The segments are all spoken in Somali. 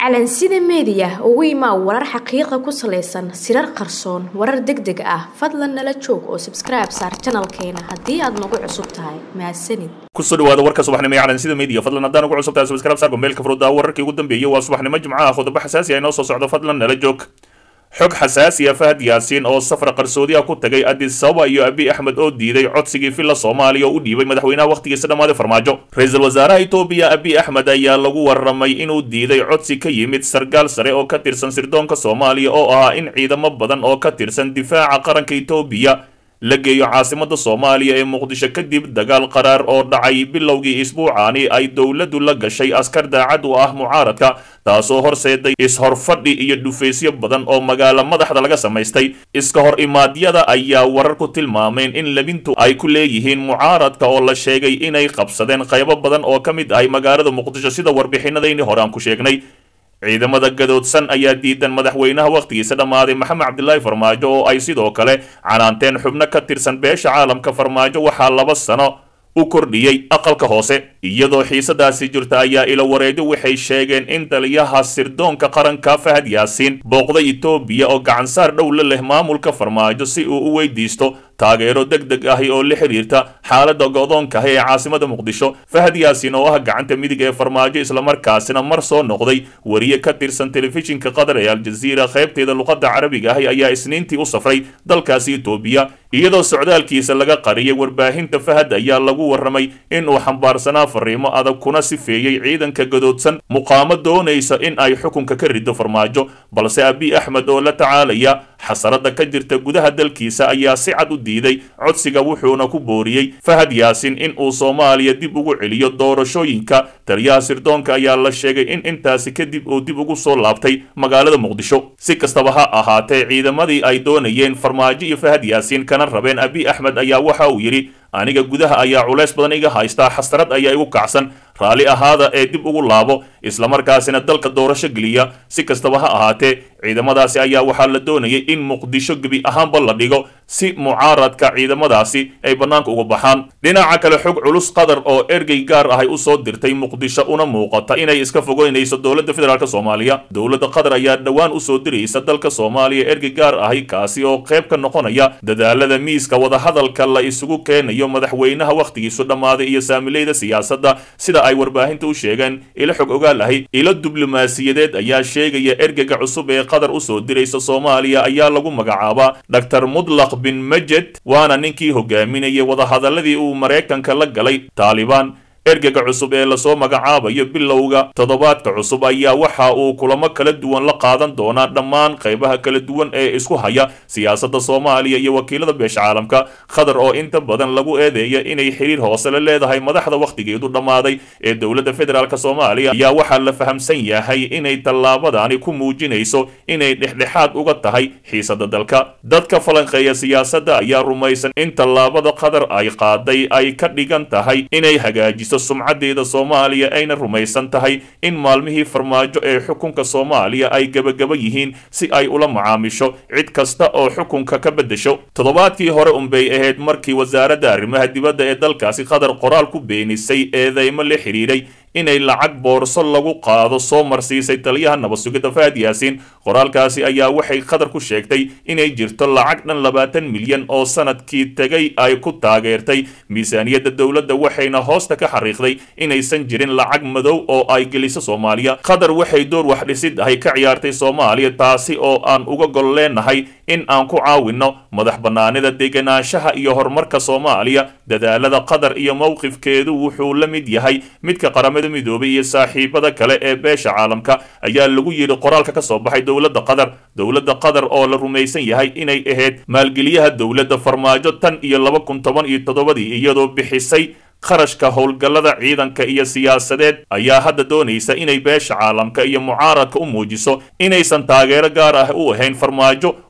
calansida meediya ugu imaa warar xaqiiqa ku salaysan sirar qarsoon warar deg deg ah fadlan nala joog oo sabskribe saar janalkeena haddii aad nagu cusub tahay mahadsanid kusoo dhawaada warka subaxnimo ee calansida media fadlan haddaan ugu cusub tahay subscribe saar gombeelka furudda wararkii ugu dambeeyay waa subaxnimo jimcaha qodobo xasaasi ah inoo soo socdo fadlan nala joog xog xasaasi ah fahad yaasiin oo safar qarsoodiha ku tagay addis ababa iyo abiy axmed oo diiday codsigii filla soomaaliya oo u dhiibay madaxweynaha wakhtigiisa dhammaaday farmaajo ra-iisul wasaaraha etoobiya abiy axmed ayaa lagu warramay inuu diiday codsi ka yimid sargaal sare oo ka tirsan sirdoonka soomaaliya oo ahaa in ciidamo badan oo ka tirsan difaaca qaranka etoobiya la geeyo caasimada soomaaliya ee muqdisho kadib dagaal qaraar oo dhacay bilowgii isbuucaani ay dowladdu la gashay askar daacad u ah mucaaradka taasoo horseeday is-horfadhi iyo dhufaysyo badan oo magaalo madaxda laga samaystay iska hor imaadyada ayaa warar ku tilmaameen in labintu ay ku leeyihiin mucaaradka oo la sheegay inay qabsadeen qaybo badan oo ka mid ahay magaalada muqdisho sida warbixinadayni hore aan ku sheegnay ciidamada gadoodsan ayaa diidan madaxweynaha wakhtigiisa dhammaaday maxamed cabdilaahi farmaajo oo ay sidoo kale canaanteen xubno ka tirsan beesha caalamka farmaajo waxaa laba sano u kordhiyey aqalka hoose iyadoo xiisadaasi jirta ayaa ila wareedo waxay sheegeen in taliyaha sirdoonka qaranka fahad yaasiin booqday etoobiya oo gacansaar dhow la leh maamulka farmaajo si uu u weydiisto taageero deg deg ahi oo la xiriirta xaaladda go'doonka ah ee caasimada muqdisho fahad yaasiin oo ah gacanta midig ee farmaajo islamarkaasina mar soo noqday wariye ka tirsan telefishinka qatar ee aljaziira qaybteeda luqadda carabiga ahi ayaa isniintii u safray dalkaasi etoobiya iyadoo socdaalkiisa laga qariyay warbaahinta fahad ayaa lagu warramay inuu xambaarsanaa fariimo adag kuna sifeeyey ciidanka gadoodsan muqaamo doonaysa in ay xukunka ka rido farmaajo balse abiy axmed oo la tacaalaya xasarada ka jirta gudaha dalkiisa ayaa si cad u diiday codsiga wuxuuna ku booriyey fahad yaasiin in uu soomaaliya dib ugu celiyo doorashooyinka taliyaha sirdoonka ayaa la sheegay in intaasi kadib uu dib ugu soo laabtay magaalada muqdisho si kastaba ha ahaatee ciidamadii ay doonayeen farmaajo iyo fahad yaasiin kana rabeen abiy axmed ayaa waxa uu yidhi aniga gudaha ayaa culays badan iga haystaa xasrad ayaa igu kacsan raalli ahaada ee dib ugu laabo islamarkaasina dalka doorasho geliya si kastaba ha ahaatee ciidamadaasi ayaa waxaa la doonayay in muqdisho gebi ahaanba la dhigo si mucaaradka ciidamadaasi ay bannaanka uga baxaan dhinaca kale xog culus qatar oo ergey gaar ahay u soo dirtay muqdisho una muuqata inay iska fogeynayso dowladda federaalk soomaaliya dowladda qatar ayaa dhowaan usoo diraysa dalka soomaaliya ergey gaar ahay kaasi oo qayb ka noqonaya dadaalada miiska wadahadalka la isugu keenayo madaxweynaha wakhtigiisu dhammaaday iyo saamileyda siyaasadda sida ay warbaahinta u sheegeen ilo xog ogaal ahi ilo diblomaasiyadeed ayaa sheegaya ergega cusub ee qatar usoo diraysa soomaaliya ayaa lagu magacaabaa dor mudlaq bin majed waana ninkii hogaaminayay wadahadaladii uu maraykanka la galay taalibaan ergega cusub ee lasoo magacaabayo bilowga toddobaadka cusub ayaa waxa uu kulamo kala duwan la qaadan doonaa dhammaan qaybaha kala duwan ee isku haya siyaasadda soomaaliya iyo wakiilada beesha caalamka qatar oo inta badan lagu eedeeya inay xiriir hoose la leedahay madaxda wakhtigeedu dhammaaday ee dowladda federaalk soomaaliya ayaa waxaa la fahamsan yahay inay tallaabadani ku muujinayso inay dhexdhexaad uga tahay xiisada dalka dadka falanqeeya siyaasadda ayaa rumaysan in tallaabada qatar ay qaaday ay ka dhigan tahay inay hagaajiso sumcadeeda soomaaliya ayna rumaysan tahay in maalmihii farmaajo ee xukunka soomaaliya ay gebagaba yihiin si ay ula macaamisho cid kasta oo xukunka ka beddesho toddobaadkii hore unbay ahayd markii wasaaradda arrimaha dibadda ee dalkaasi qatar qoraal ku beenisay eedeymo la xidhiidhay inay lacag boorso lagu qaado soo marsiisay taliyaha nabadsugidda fahad yaasiin qoraalkaasi ayaa waxay qatar ku sheegtay inay jirto lacag dhan labaatan milyan oo sanadkii tegay ay ku taageertay miisaaniyadda dowladda waxayna hoosta ka xariiqday inaysan jirin lacag madow oo ay geliso soomaaliya qatar waxay door wax dhisid ahay ka ciyaartay soomaaliya taasi oo aan uga gol leenahay in aan ku caawinno madax bannaanida degenaanshaha iyo horumarka soomaaliya dadaalada qatar iyo mowqifkeedu wuxuu la mid yahay midka qaramada midoobay iyo saaxiibada kale ee beesha caalamka ayaa lagu yidhi qoraalka ka soo baxay dowladda qatar dowladda qatar oo la rumaysan yahay inay ahayd maalgeliyaha dowladda farmaajo tan iyo laba kun toban iyo toddobadii iyadoo bixisay qarashka howlgallada ciidanka iyo siyaasadeed ayaa hadda doonaysa inay beesha caalamka iyo mucaaradka u muujiso inaysan taageero gaar ah u ahayn farmaajo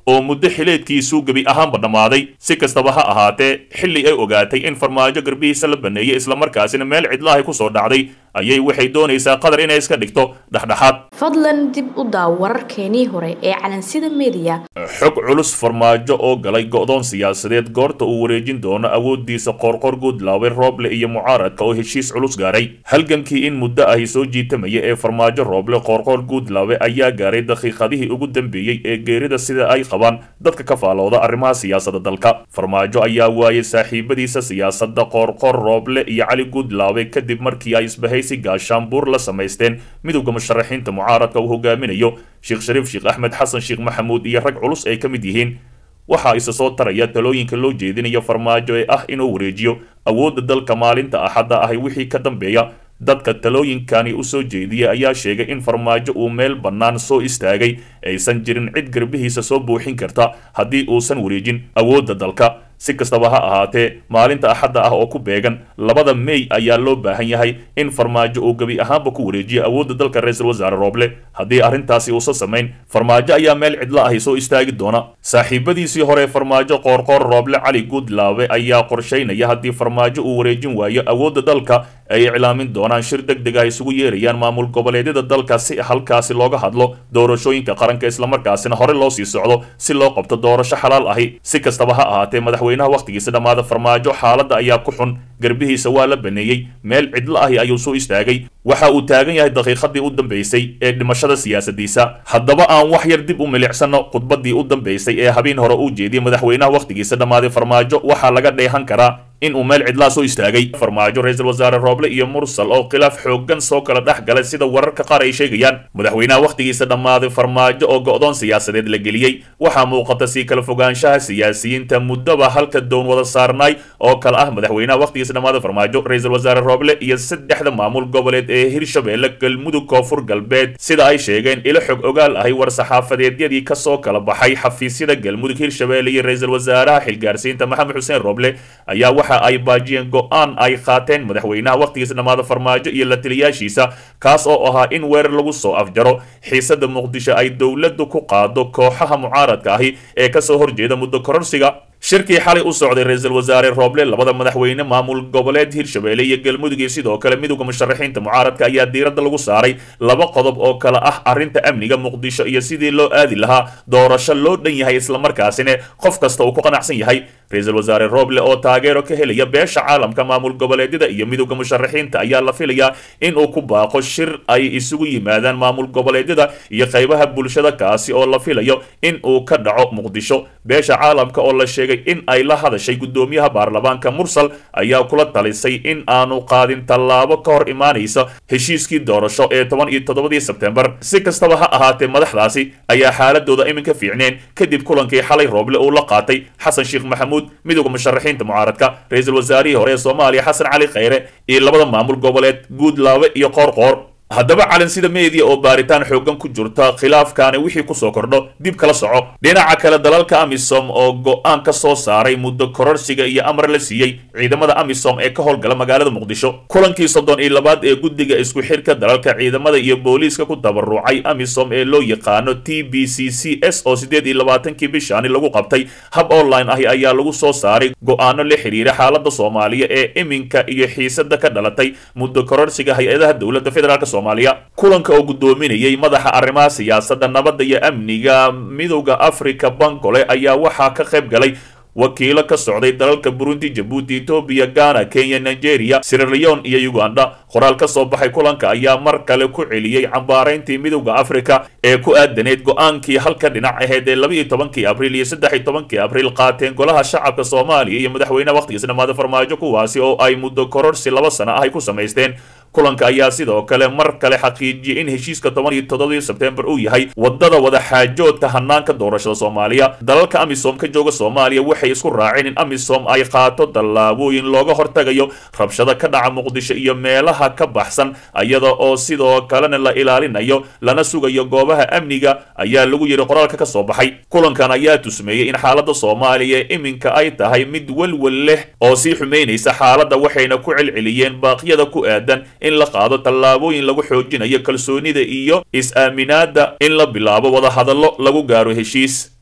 oo muddo xileedkiisuu gebi ahaanba dhammaaday si kastaba ha ahaatee xilli ay ogaatay in farmaajo garbihiisa la baneeyey islamarkaasina meel cidlaahay ku soo dhacday ayay waxay doonaysaa qatar inay iska dhigto dhexdhexaad fadlan dib u daaw wararkeenii hore ee calansida meediya xog culus farmaajo oo galay go'doon siyaasadeed goorta uu wareejin doono awooddiisa qoorqoor guudlaawe rooble iyo mucaaradka oo heshiis culus gaaray halgankii in muddo ahi soo jiitamaya ee farmaajo rooble qoorqoor guudlaawe ayaa gaaray daqiiqadihii ugu dambeeyey ee geerida sida ay qabaan dadka ka faalooda arrimaha siyaasadda dalka farmaajo ayaa waayay saaxiibadiisa siyaasadda qoorqoor rooble iyo cali guudlaawe kadib markii ay isbahaysi gaashaanbuur la samaysteen midowda musharaxiinta mucaaradka uu hogaaminayo sheekh shariif sheekh axmed xasan sheekh maxamuud iyo rag culus ay ka mid yihiin waxaa isa soo taraya talooyinka loo jeedinayo farmaajo ee ah inuu wareejiyo awoodda dalka maalinta axadda ahi wixii ka dambeeya dadka talooyinkani u soo jeediyay ayaa sheegay in farmaajo uu meel bannaan soo istaagay aysan jirin cid garbihiisa soo buuxin karta haddii uusan wareejin awoodda dalka si kastaba ha ahaatee maalinta axadda ah oo ku beegan labada mey ayaa loo baahan yahay in farmaajo uu gebi ahaanba ku wareejiyo awoodda dalka ra-iisul wasaare rooble haddii arrintaasi uusan samayn farmaajo ayaa meel cidlo ahi soo istaagi doona saaxiibadiisii hore farmaajo qoorqoor rooble cali guudlaawe ayaa qorshaynaya haddii farmaajo uu wareejin waayo awoodda dalka ay iclaamin doonaan shir deg deg ah isugu yeerayaan maamul goboleedyada dalka si halkaasi looga hadlo doorashooyinka qaranka islamarkaasina hore loo sii socdo si loo qabto doorasho xalaal ahi si kastaba ha ahaatee madaxweynaha wakhtigiisa dhammaada farmaajo xaaladda ayaa ku xun garbihiisa waa la baneeyey meel cidlo ahi ayuu soo istaagay waxa uu taagan yahay daqiiqadii u dambaysay ee dhimashada siyaasadiisa haddaba aan wax yar dib u milicsano khudbadii u dambaysay ee habeen hore uu jeediyey madaxweynaha wakhtigiisa dhammaaday farmaajo waxaa laga dheehan karaa in uu meel cidlaa soo istaagay farmaajo ra-iisul wasaare rooble iyo mursal oo khilaaf xooggan soo kala dhex galay sida wararka qaar ay sheegayaan madaxweynaha wakhtigiisa dhammaaday farmaajo oo go'doon siyaasadeed la geliyey waxaa muuqata sii kala fogaanshaha siyaasiyiinta muddaba halka doon wada saarnaay oo kale ah madaxweynaha wakhtigiisa dhammaaday farmaajo ra-iisul wasaare rooble iyo saddexda maamul goboleed ee hirshabeelle galmudug koonfur galbeed sida ay sheegeen ilo xog ogaal ahay war saxaafadeedyadii kasoo kala baxay xafiisyada galmudug hirshabeelle iyo ra-iisul wasaaraha xilgaarsiinta maxamed xuseen rooble ayaa waxa ay baajiyeen go-aan ay qaateen madaxweynaha wakhtigiisa dhammaada farmaajo iyo la taliyaashiisa kaas oo ahaa in weerar lagu soo afjaro xiisada muqdisho ay dowladdu ku qaado kooxaha mucaaradka ahi ee kasoo horjeeda muddo kororsiga shirkii xalay u socday ra-iisul wasaare rooble labada madaxweyne maamul goboleed hirshabeelle iyo galmudug iyo sidoo kale midowda musharaxiinta mucaaradka ayaa diiradda lagu saaray laba qodob oo kale ah arrinta amniga muqdisho iyo sidii loo aadi lahaa doorasho loo dhan yahay islamarkaasina qof kasta uu ku qanacsan yahay ra-iisul wasaare rooble oo taageero ka helaya beesha caalamka maamul goboleedyada iyo midowda musharaxiinta ayaa la filayaa in uu ku baaqo shir ay isugu yimaadaan maamul goboleedyada iyo qaybaha bulshada kaasi oo la filayo in uu ka dhaco muqdisho beesha caalamka oo la sheegay in ay la hadashay guddoomiyaha baarlamaanka mursal ayaa kula talisay in aanu qaadin tallaabo ka hor imaanaysa heshiiskii doorasho ee toban iyo toddobadii sebtembar si kastaba ha ahaatee madaxdaasi ayaa xaaladooda iminka fiicneen kadib kulankii xalay rooble uu la qaatay xasan sheekh maxamuud midowda musharaxiinta mucaaradka ra-iisul wasaarihii hore ee soomaaliya xasan cali khayre iyo labada maamul goboleed guudlaawe iyo qoorqoor haddaba calansida meediya oo baaritaan xooggan ku jirta khilaafkaani wixii kusoo kordho dib kala soco dhinaca kale dalalka amisom oo go-aan ka soo saaray muddo kororsiga iyo amar la siiyey ciidamada amisom ee ka howlgala magaalada muqdisho kulankii soddon iyo labaad ee guddiga isku xirka dalalka ciidamada iyo booliiska ku tabarucay amisom ee loo yaqaano t b c c s oo siddeed iyo labaatankii bishaani lagu qabtay hab online ahi ayaa lagu soo saaray go-aano la xiriira xaaladda soomaaliya ee iminka iyo xiisada ka dhalatay muddo kororsiga hay-adaha dowladda federaalk kulanka oo guddoominayay madaxa arrimaha siyaasadda nabadda iyo amniga midowda africa bangole ayaa waxaa ka qayb galay wakiilo ka socday dalalka burundi jabuuti etoobiya ghana kenya nigeria siraleon iyo uganda qoraal ka soo baxay kulanka ayaa mar kale ku celiyey cambaarayntii midowda africa ee ku aadaneyd go-aankii halka dhinac aheyd ee laba iyo tobankii abriil iyo saddex iyo tobankii abriil qaateen golaha shacabka soomaaliya iyo madaxweyneha wakhtigiisa dhammaada farmaajo kuwaasi oo ay muddo kororsi laba sano ah ay ku samaysteen kulanka ayaa sidoo kale mar kale xaqiijiyey in heshiiska toban iyo toddobadii sebtembar uu yahay wadada wadaxaajoodka hanaanka doorashada soomaaliya dalalka amisom ka jooga soomaaliya waxay isku raaceen in amisom ay qaato tallaabooyin looga hortagayo rabshada ka dhaca muqdisho iyo meelaha ka baxsan iyada oo sidoo kalena la ilaalinayo lana sugayo goobaha amniga ayaa lagu yidhi qoraalka ka soo baxay kulankan ayaa tusmeeyey in xaaladda soomaaliya iminka ay tahay mid welwel leh oo sii xumaynaysa xaaladda waxayna ku celceliyeen baaqyada ku aadan in la qaado tallaabooyin lagu xoojinayo kalsoonida iyo is-aaminaadda in la bilaabo wadahadallo lagu gaaro heshiis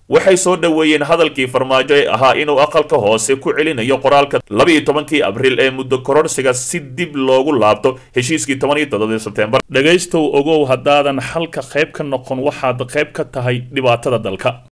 waxay soo dhoweeyeen hadalkii farmaajo ee ahaa inuu aqalka hoose ku celinayo qoraalka labaiyo tobankii abriil ee muddo kororsiga si dib loogu laabto heshiiskii toban iyo toddobii sebtembar dhegaystow ogow haddaadan xalka qayb ka noqon waxaad qayb ka tahay dhibaatada dalka